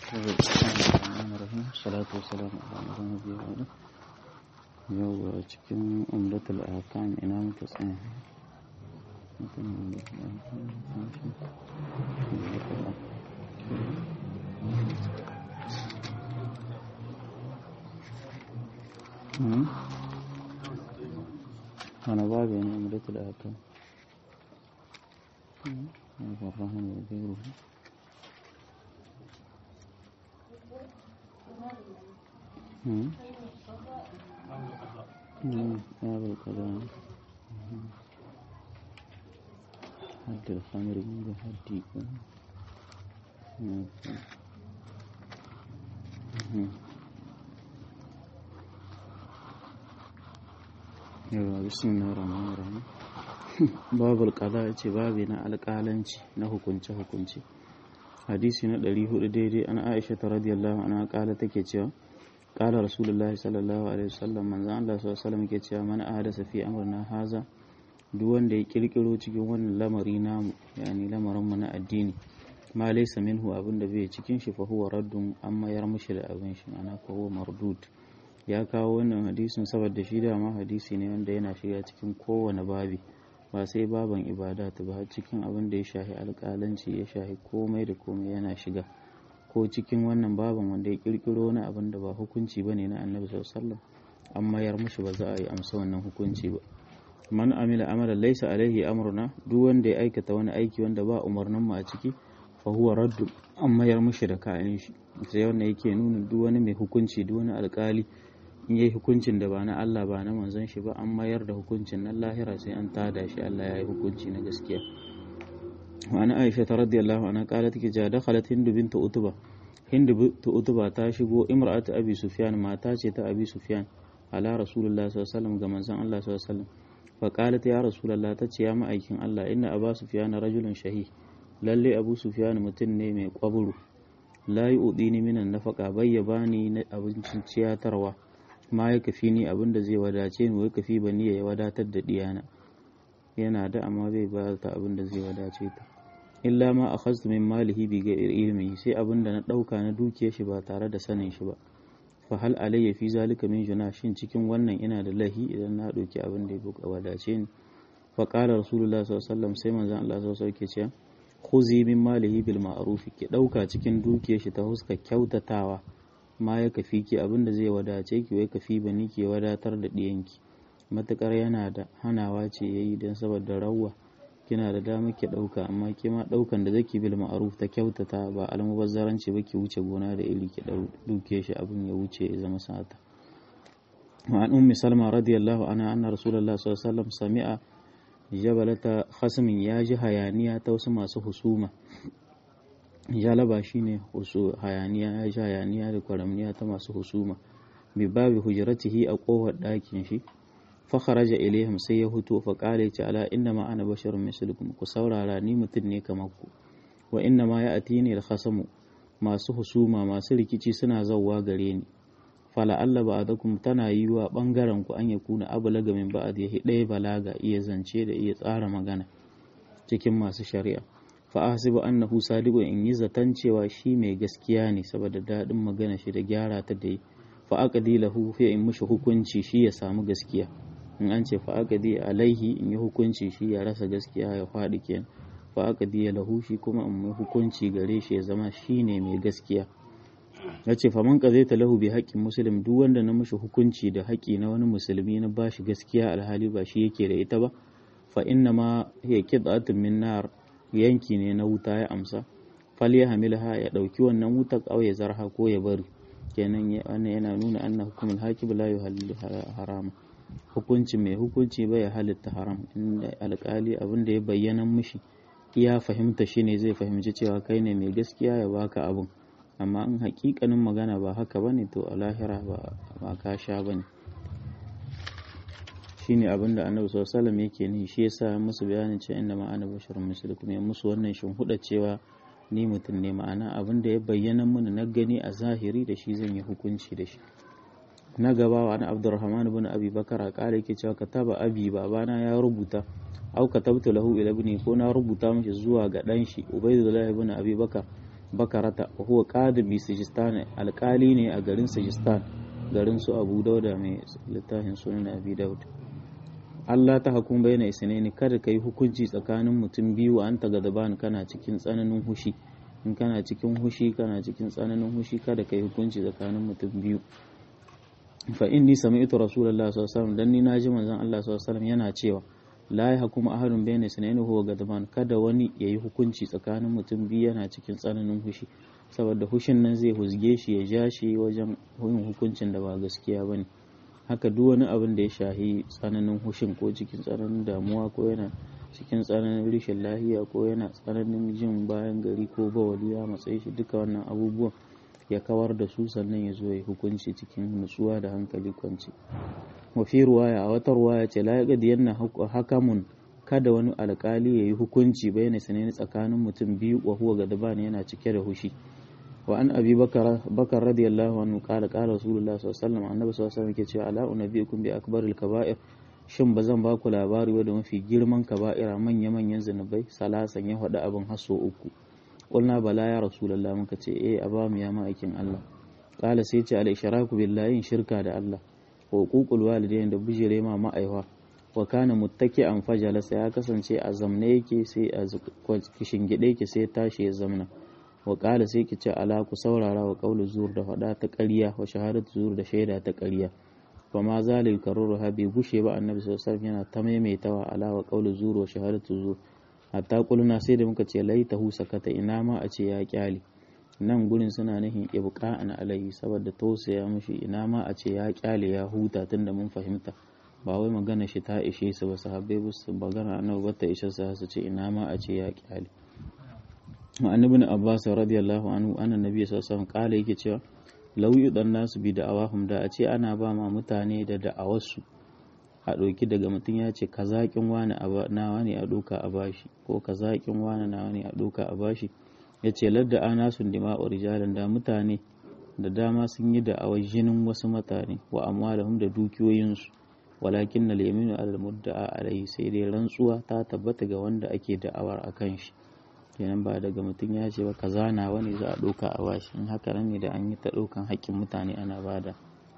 salatu wassalamu ala nabi wa ala yau a cikin umratul ahkam ina muka tsaya أنا بابي أنا أمرة الآكام الرحمن وغيره باب القضاء حد الخمر من حد yawa bismillah rahman rahim babul qada ce babi na alƙalanci na hukunce hukunce hadisi na 400 daidai an aisha ta radiyallahu anha kala take cewa kala rasulullahi sallallahu alaihi wasallam manzon Allah sallallahu alaihi wasallam ke cewa man ahadasa fi amrina haza duk wanda ya kirkiro cikin wannan lamari namu yani lamarin mu na addini ma laysa minhu abinda bai cikin shi fa huwa raddun amma yar mushi da abin shi ana ko huwa mardud ya kawo wannan hadisin saboda shi dama hadisi ne wanda yana shiga cikin kowane babi ba sai baban ibada ta ba cikin abin da ya shahi alƙalanci ya shahi komai da komai yana shiga ko cikin wannan baban wanda ya kirkiro wani abin da ba hukunci bane na annabi sallallahu an mayar mushi ba za a yi amsa wannan hukunci ba man amila amala laysa alaihi amruna duk wanda ya aikata wani aiki wanda ba umarnin mu a ciki fa huwa raddu an mayar mushi da kayan shi sai wannan yake nuna duk wani mai hukunci duk wani alƙali in yi hukuncin da ba na Allah ba na manzon shi ba an mayar da hukuncin nan lahira sai an tada shi Allah ya yi hukunci na gaskiya wa ana Aisha ta radiyallahu anha qalat ki ja dakhalat Hindu bint Utba Hindu bint Utba ta shigo imra'atu Abi Sufyan mata ce ta Abi Sufyan ala Rasulullah sallallahu alaihi wasallam ga manzon Allah sallallahu alaihi wasallam fa qalat ya Rasulullah ta ce ya ma'aikin Allah inna Abu Sufyan rajulun shahi lalle Abu Sufyan mutum ne mai kwaburu la yu'dini minan nafaqa bayya bani na abincin ciyatarwa ma ya kafi ni abin da zai wadace ni wai kafi ba ya wadatar da diyana yana da amma bai ba ta abin da zai wadace ta illa ma akhadtu min malihi bi ghairi ilmi sai abin da na dauka na dukiyar shi ba tare da sanin shi ba fa hal alayya fi zalika min juna shin cikin wannan ina da lahi idan na dauki abin da ya wadace ni fa qala rasulullah sallallahu alaihi wasallam sai manzon Allah sallallahu alaihi wasallam ke cewa khuzi min malihi bil ma'ruf ki dauka cikin dukiyar shi ta huska kyautatawa ma ya kafi ki abin da zai wadace ki wai kafi ba ni ke wadatar da ɗiyanki matukar yana da hanawa ce ya yi don saboda rawwa kina da dama ki ɗauka amma ki ma ɗaukan da zaki bil ma'ruf ta kyautata ba almubazzaranci ba ki wuce gona da iri ki ɗauke shi abin ya wuce ya zama sata an ummi salma radiyallahu anha anna rasulullah sallallahu alaihi wasallam sami'a jabalata khasmin ya ji hayaniya ta wasu masu husuma jalaba shine husu hayaniya ya ji hayaniya da kwaramniya ta masu husuma bi babi hujratihi a kofar ɗakin shi fa kharaja ilaihim sai ya huto fa qala ta ala inna ma ana basharun mislukum ku saurara ni mutum ne kamar ku wa inna ma ya atini al khasamu masu husuma masu rikici suna zawwa gare ni fala alla ba'dakum tana yiwa bangaren ku an yakuna ablaga min ba'd yahi ɗaya balaga iya zance da iya tsara magana cikin masu shari'a fa ahsibu annahu sadiqun in yi zaton cewa shi mai gaskiya ne saboda daɗin magana shi da gyara ta da yi fa aqdi lahu fi in mushi hukunci shi ya samu gaskiya in an ce fa aqdi alaihi in yi hukunci shi ya rasa gaskiya ya faɗi kenan fa aqdi lahu shi kuma in yi hukunci gare shi ya zama shi ne mai gaskiya yace fa man qadaita lahu bi haqqin muslim duk wanda na mushi hukunci da haƙi na wani musulmi na bashi gaskiya alhali ba shi yake da ita ba fa inna ma hiya qid'atun min nar yanki ne na wuta ya amsa fal ya hamilha ya dauki wannan wutar aw ya zarha ko ya bari kenan wannan yana nuna anna hukumul hakim la yuhallu harama hukunci mai hukunci bai ya halitta haram inda alkali abin da ya bayyana mishi iya fahimta shi ne zai fahimci cewa kai ne mai gaskiya ya baka abin amma in hakikanin magana ba haka bane to a lahira ba ka sha bane shine abin da annabi sallallahu alaihi yake ni shi yasa musu bayanin cewa inna ma ana basharun mislukum ya musu wannan huda cewa ni mutum ne ma'ana abin da ya bayyana mana na gani a zahiri da shi zan yi hukunci da shi na gaba wa ana abdurrahman ibn abi bakara kare yake cewa kataba abi babana ya rubuta au katabtu lahu ila ibni ko na rubuta mishi zuwa ga dan shi ubaydullah ibn abi bakar bakarata wa huwa qadi bi sijistan alƙali ne a garin sijistan garin su abu dauda mai littafin sunan abi daud Allah ta hakun bayyana isnaini kada kai hukunci tsakanin mutum biyu an ta gadaban kana cikin tsananin hushi in kana cikin hushi kana cikin tsananin hushi kada kai hukunci tsakanin mutum biyu fa inni sami'tu rasulullahi sallallahu alaihi wasallam dan ni naji manzon Allah sallallahu alaihi wasallam yana cewa la yahkumu ahadun bayna isnaini huwa gadaban kada wani yayi hukunci tsakanin mutum biyu yana cikin tsananin hushi saboda hushin nan zai huzge shi ya ja shi wajen yin hukuncin da ba gaskiya bane haka duk wani abin da ya shahi tsananin hushin ko cikin tsananin damuwa ko yana cikin tsananin rashin lahiya ko yana tsananin jin bayan gari ko bawali ya matsayi shi duka wannan abubuwan ya kawar da su sannan ya zo ya hukunci cikin nutsuwa da hankali kwanci wafi ruwaya a wata ruwaya ce la yaqdi yanna hakamun kada wani alkali ya yi hukunci bayyana sanani tsakanin mutum biyu wa huwa gadban yana cike da hushi wa an abi bakar bakar radiyallahu anhu qala qala rasulullah sallallahu alaihi wasallam annabi sallallahu alaihi wasallam yake cewa ala unabiyukum bi akbaril kaba'ir shin ba zan baku labari ba da mafi girman kaba'ira manya manyan zunubai salasan ya faɗi abin haso uku qulna bala ya rasulullah muka ce eh a ba mu ya ma'aikin Allah qala sai ce al ishraku billahi shirka da Allah wa uququl walidain da bijire ma ma'aiwa wa kana muttaki'an fajalasa ya kasance a zamne yake sai a kishingide yake sai tashi ya zamna wa qala sai ki ce ala ku saurara wa qawlu zur da fada ta ƙarya wa shahadatu zur da shaida ta ƙarya fa ma zalil karuru ha bai gushe ba annabi sallallahu alaihi wasallam yana ta maimaitawa ala wa qawlu zur wa shahadatu zur hatta kuluna sai da muka ce laitahu sakata ina ma a ce ya kyale nan gurin suna nufin ibqa'an alaihi saboda tausaya mushi ina ma a ce ya kyale ya huta tunda mun fahimta ba wai magana shi ta ishe su ba sahabbai ba su magana annabi ba ta ishe su su ce ina ma a ce ya kyale wa annabi abbas radiyallahu anhu anna nabiy sallallahu alaihi wasallam kala yake cewa law yudan nasu bi da'awahum da a ce ana ba ma mutane da da'awarsu a ɗauki daga mutum ya ce ka zaƙin wani nawa ne a ɗauka a bashi ko ka zaƙin wani nawa ne a ɗauka a bashi ya ce ladda ana sun dima'u rijalan da mutane da dama sun yi da'awar jinin wasu mutane wa amwalahum da dukiyoyinsu walakin na leminu alal mudda'a alaihi sai dai rantsuwa ta tabbata ga wanda ake da'awar a kan shi kenan ba daga mutum ya ce ba ka zana wani za a ɗauka a bashi in haka nan ne da an yi ta ɗaukan haƙƙin mutane ana bada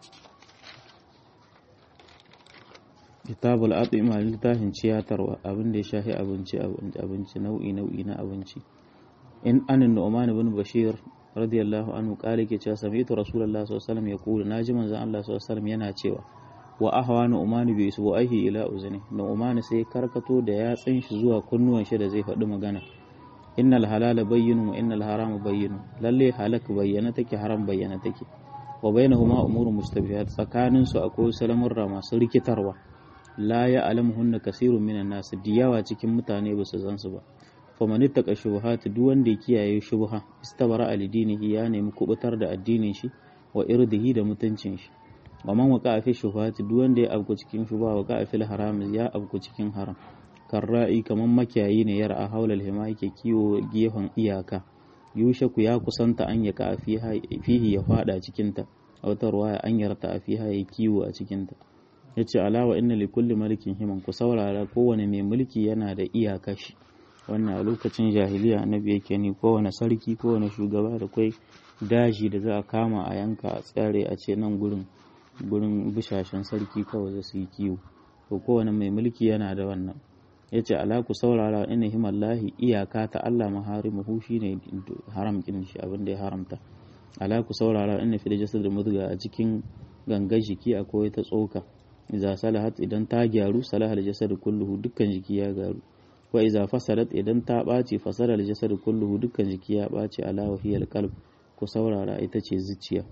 kitabul atima littafin ciyatarwa abin da ya shafi abinci abinci nau'i nau'i na abinci in anin nu'man ibn bashir radiyallahu anhu kale ke cewa sami'tu rasulullahi sallallahu alaihi wasallam yaqulu naji manzon Allah sallallahu alaihi wasallam yana cewa wa ahwa nu'man bi isbu'aihi ila uzni nu'man sai karkato da yatsin shi zuwa kunnuwan shi da zai faɗi magana innal halala bayyinu wa innal harama bayyinu lalle halak bayyana take haram bayyana take wa bainahuma umurun mustabihat tsakanin su akwai salamurra masu rikitarwa la ya alamuhunna kasirun minan nasu diyawa cikin mutane ba su san su ba faman ittaqa shubuhat duk wanda ya kiyaye shubha istabara alidinihi ya nemi kubutar da addinin shi wa irdihi da mutuncin shi wa man waqa fi shubuhat duk wanda ya abku cikin shubha waqa fi haram ya abku cikin haram karra'i kaman makiyayi ne yar a haulal hima yake kiwo gefen iyaka yushaku ya kusanta an ya ka fihi ya fada cikin ta a wata ruwaya an yarta a fiha ya kiwo a cikin ta yace alawa inna li kulli malikin himan ku saurara kowane mai mulki yana da iyaka shi wannan a lokacin jahiliya annabi yake ni kowane sarki kowane shugaba da kai daji da za a kama a yanka a tsare a ce nan gurin gurin bishashen sarki kawai za su yi kiwo to kowane mai mulki yana da wannan ya ce ala ku saurara ina himallahi iyaka ta Allah maharimuhu shi ne haram kin shi abin da ya haramta ala ku saurara ina fi da jasad da mudga a cikin gangar jiki akwai ta tsoka idza salahat idan ta gyaru salahal jasad kulluhu dukkan jiki ya gyaru wa idza fasadat idan ta ɓaci fasara al jasad kulluhu dukkan jiki ya ɓaci ala wa hiya qalb ku saurara ita ce zuciya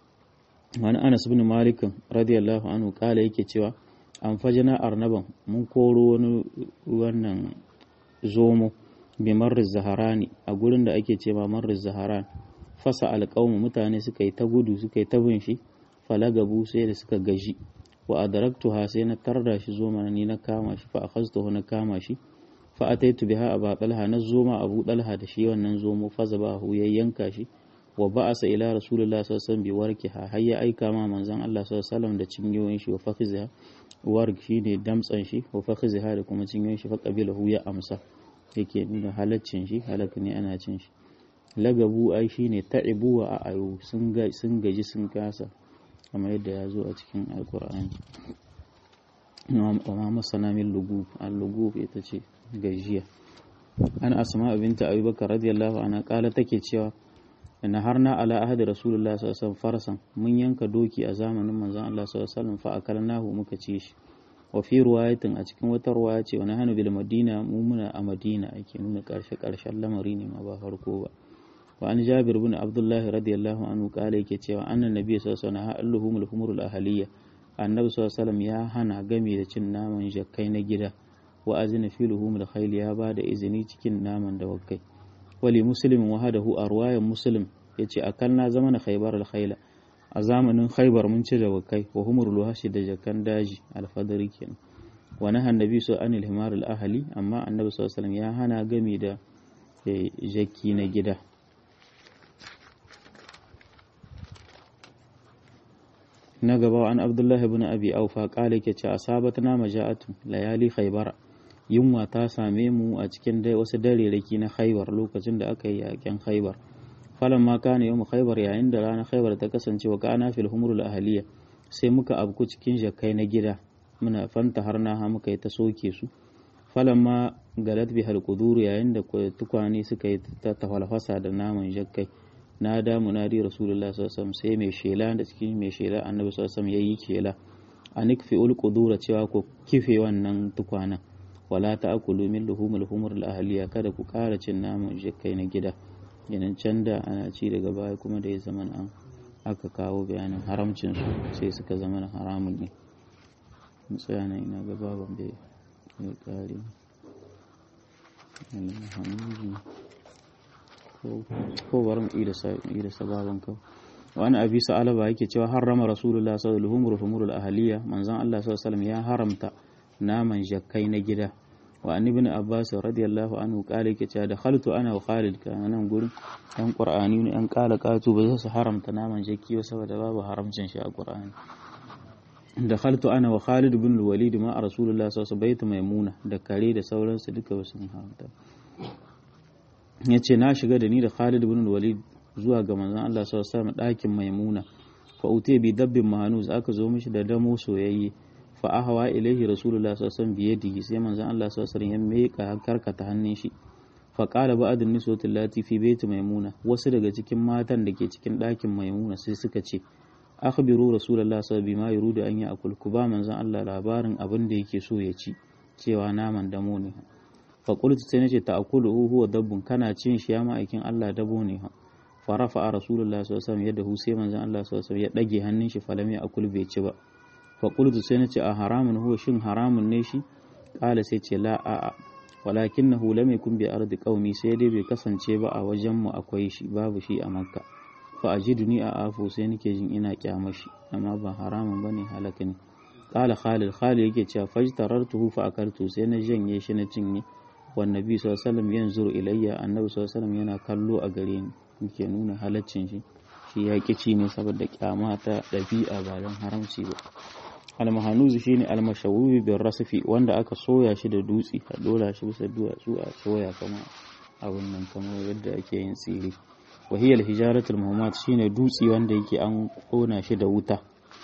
wani Anas bin Malik radiyallahu anhu kala yake cewa an fajina arnaban mun koro wani wannan zomo bi marriz zaharani a gurin da ake ce ma marriz zaharan fasa alƙawmu mutane suka yi ta gudu suka yi ta bin shi falagabu sai da suka gaji wa adraktuha sai na tarda shi zoma ni na kama shi fa akhaztuhu na kama shi fa ataitu biha aba talha na zoma abu talha da shi wannan zomo fa zabahu ya yanka shi wa ba'asa ila rasulullah sallallahu alaihi wasallam bi warkiha har ya aika ma manzon Allah sallallahu alaihi wasallam da cinyoyin shi wa fakhiziha warg shine damtsan shi wa fakhiziha da kuma cinyoyin shi fa qabilahu ya amsa yake nuna halaccin shi halaka ne ana cin shi lagabu ai shine ta'ibu wa a'ayu sun gaji sun kasa kamar yadda ya zo a cikin alkur'ani wa ma masana min lugub al-lugub ita ce gajiya an asma binta abubakar radiyallahu anha kala take cewa na harna ala ahadi rasulullah sallallahu alaihi wasallam farsan mun yanka doki a zamanin manzon Allah sallallahu alaihi wasallam fa akalnahu muka ci shi wa fi ruwayatin a cikin wata ruwaya ce wani hannu bil madina mu muna a madina ake nuna karshe karshen lamari ne ma ba farko ba wa an jabir bin abdullahi radiyallahu anhu kala yake cewa annan nabi sallallahu alaihi wasallam alluhumul humurul ahliya annabi sallallahu alaihi wasallam ya hana game da cin naman jakkai na gida wa azina fi luhumul khayl ya ba da izini cikin naman dawakai wali muslimin wahadahu a ruwayan muslim yace akalna zamana khaybar al khayla a zamanin khaybar mun ci dawakai wa humur luhashi da jakan daji alfadari kenan wa nahan nabi su anil himar al ahli amma annabi sallallahu alaihi wasallam ya hana game da jaki na gida na gaba an abdullahi ibn abi aufa kala yake ce asabatna maja'atu layali khaybara yunwa ta same mu a cikin dai wasu dareraki na khaybar lokacin da aka yi yakin khaybar falan ma kana yawmu khaybar yayin da ranar khaybar ta kasance wa kana fil humrul ahliya sai muka abku cikin jakai na gida muna fanta har na ha muka yi ta soke su falan ma galat bi hal yayin da tukwane suka yi ta tafalfasa da naman jakai na da munadi rasulullah sallallahu sai mai shela da cikin mai shela annabi sallallahu alaihi yayi shela anikfi ul qudura cewa ko kife wannan tukwanan wala ta'kulu min luhumil humur al ahliya kada ku ƙara cin naman jikai na gida yanan can da ana ci daga baya kuma da ya zama an aka kawo bayanin haramcin su sai suka zama haramun ne tsaya nan ina ga baban bai ya kare ko bari mu ida sababan kawai wani abi sa'alaba yake cewa harrama rasulullah sallallahu alaihi wasallam ahliya manzon Allah sallallahu alaihi ya haramta naman jakkai na gida wa an ibn abbas radiyallahu anhu kale yake cewa da khaltu ana wa khalid kana nan gurin yan qur'ani ne yan kala katu ba su haramta naman jakki ba saboda babu haramcin shi a qur'ani da khaltu ana wa khalid ibn walid ma rasulullah sallallahu alaihi wasallam maimuna da kare da sauransu duka ba sun haramta ya ce na shiga da ni da Khalid bin Walid zuwa ga manzon Allah sallallahu alaihi wasallam ɗakin Maimuna fa utiya bi dabbin mahanuz aka zo mishi da damo soyayye fa ahwa ilaihi rasulullah sallallahu alaihi wasallam biyadihi sai manzon Allah sallallahu alaihi wasallam ya meka karkata hannun shi fa qala ba'd an-niswati allati fi baiti Maimuna wasu daga cikin matan da ke cikin ɗakin Maimuna sai suka ce akhbiru rasulullah sallallahu alaihi wasallam bima yuridu an ya'kul ku ba manzon Allah labarin abin da yake so ya ci cewa naman damo ne faƙultu sai nace ta akulu huwa dabbun kana cin shi ya ma'aikin Allah dabo ne ha farafa a rasulullah sallallahu alaihi wasallam yadda hu sai manzon Allah sallallahu alaihi wasallam ya dage hannun shi falam ya akul bai ci ba faƙultu sai nace a haramun huwa shin haramun ne shi ƙala sai ce la a'a walakinahu lam yakun bi ardi qaumi sai dai bai kasance ba a wajen mu akwai shi babu shi a makka fa ajiduni a afu sai nake jin ina kyamar shi amma ba haramun bane halaka ne qala khalid khalid yake cewa fajtarartuhu fa akartu sai na janye shi na cinye wa nabi sallallahu alaihi wasallam yanzuru ilayya annabi sallallahu alaihi wasallam yana kallo a gare ni yake nuna halaccin shi shi ya kici ne saboda kyama ta dabi'a ba don haramci ba almahanuzu shine almashawubi bin rasfi wanda aka soya shi da dutse a dora shi bisa duwatsu a soya kama abin nan kamar yadda ake yin tsiri wahiyar hijaratul muhammad shine dutse wanda yake an kona shi da wuta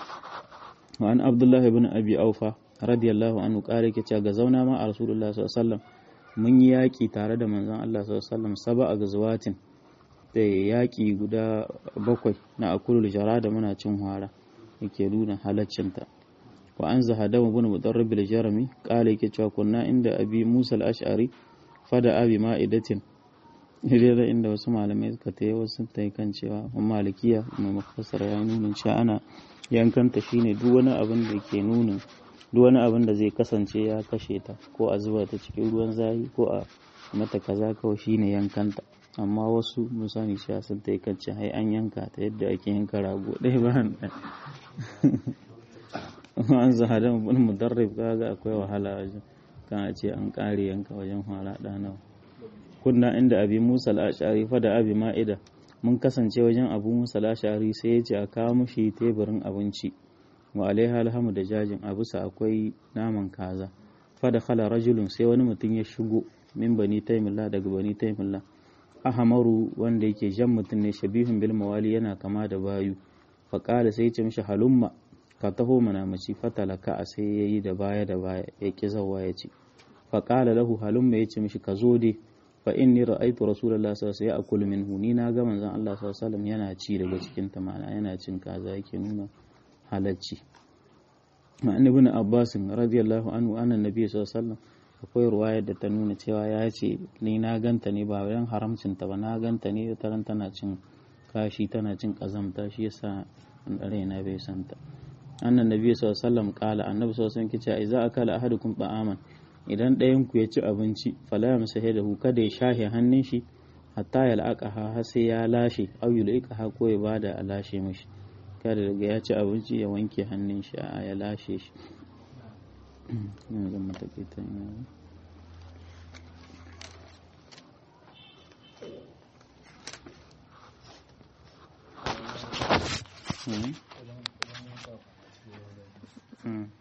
wa an abdullah ibn abi aufa radiyallahu anhu kare ke cewa ga zauna ma a rasulullah sallallahu alaihi wasallam mun yi yaƙi tare da manzon Allah sallallahu alaihi wasallam saba a gazwatin da yaƙi guda bakwai na akulul jara da muna cin hwara yake nuna halaccinta wa an zahada ibn mudarrib al-jarmi qala yake cewa kunna inda abi musa al-ash'ari fada abi ma'idatin da inda wasu malamai suka tayi wasu tayi kan cewa malikiya mai mufassara ya nuna cewa ana yankanta shine duk wani abin da ke nuna duk wani abin da zai kasance ya kashe ta ko a zuba ta cikin ruwan zafi ko a mata kaza kawai shine yankanta amma wasu musani cewa sun ta kan ce hai an yanka ta yadda ake yanka rago ɗaya bayan ɗaya an zahada mun mudarrib kaga akwai wahala wajen kan a ce an ƙare yanka wajen fara ɗanawa kunna inda abi musa al-ashari fa da abi ma'ida mun kasance wajen abu musa al-ashari sai ya ce a kawo mushi teburin abinci wa alaiha alhamu da jajin a bisa akwai naman kaza fa da khala rajulun sai wani mutum ya shigo min bani taimillah daga bani taimillah ahamaru wanda yake jan mutum ne shabihun bil mawali yana kama da bayu faƙala sai ce mishi halumma ka taho mana mace fatalaka a sai yayi da baya da baya ya ki zawa ya ce faƙala lahu halumma ya ce mishi ka zo dai fa inni ra'aytu rasulullahi sallallahu alaihi wasallam ya'kulu minhu ni na ga manzon Allah sallallahu alaihi wasallam yana ci daga cikin ta mana yana cin kaza yake nuna halacci ma'an ibn abbas radiyallahu anhu anna nabi sallallahu alaihi wasallam akwai ruwayar da ta nuna cewa ya ce ni na ganta ne ba wajen haramcin ta ba na ganta ne taran tana cin kashi tana cin kazamta shi yasa raina bai santa annan nabi sallallahu alaihi wasallam kala annabi sallallahu alaihi wasallam kice idza akala ahadukum ta'aman idan ɗayan ku ya ci abinci fala yamsahidahu kada ya shahe hannun shi hatta ya la'aqaha har sai ya lashe aw yulqaha ko ya bada a lashe mishi kada daga ya ci abinci ya wanke hannun shi a ya lashe shi yanzu matakaita Mm-hmm.